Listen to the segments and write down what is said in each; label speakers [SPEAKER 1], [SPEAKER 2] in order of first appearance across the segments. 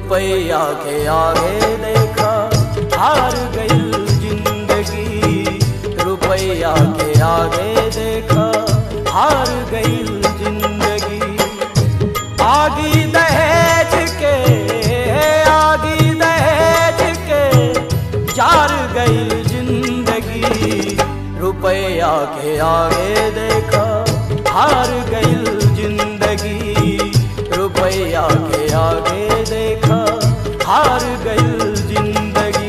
[SPEAKER 1] रुपया के आगे देखा हार गई जिंदगी रुपया के आगे देखा हार गई जिंदगी आगी दहेज के आगी दहेज के जार गई जिंदगी रुपया के आगे देखा हार गई जिंदगी रुपया के आगे देखा हार गई जिंदगी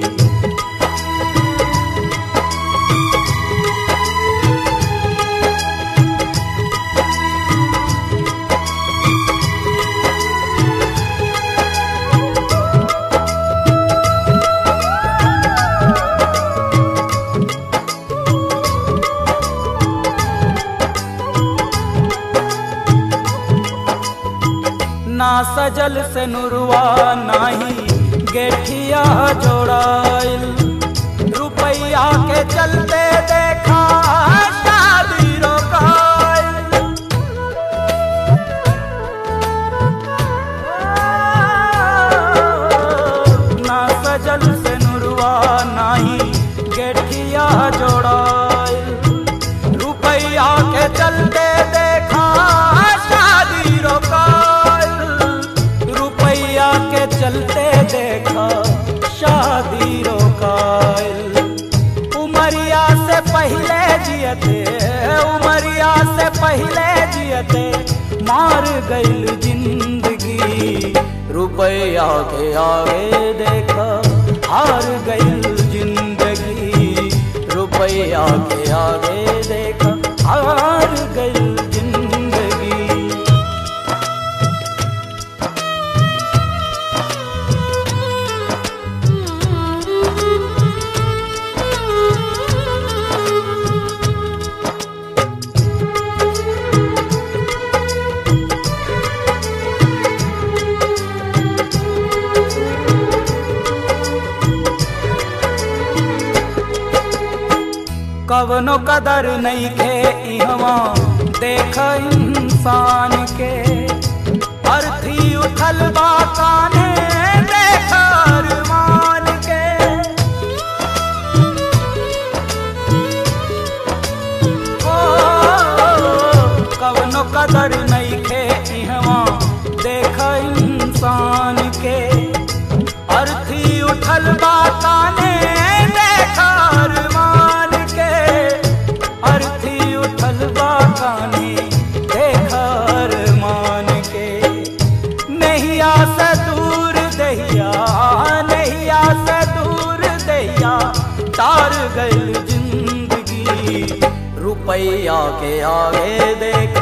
[SPEAKER 1] ना सजल से नुरवा नाही गेठिया जोड़ाइल रुपया के चलते देखा शादी रोकाइल ना सजल से नुरवा नाही गेठिया जोड़ाइल रुपया के चलते देखा शादी रोकाइल रुपया के चलते देखा शादी रोकाइल उमरिया से पहले जियते उमरिया से पहले जियते मार गईल जिंदगी रुपया के आगे देखा हार गईल जिंदगी रुपया के आगे देखा हार गईल जिंदगी कवनो कदर नहीं खे इहवा देख इंसान के अर्थी उठल बा काने देख अरमान के ओ कवनो कदर नहीं खे इहवा देख इंसान के अर्थी उठल बा काने देख अरमान के अर्थी उठल बा काने देख अरमान के नैया से दूर दहिया नैया से दूर दहिया तार गई जिंदगी रुपया के आगे देख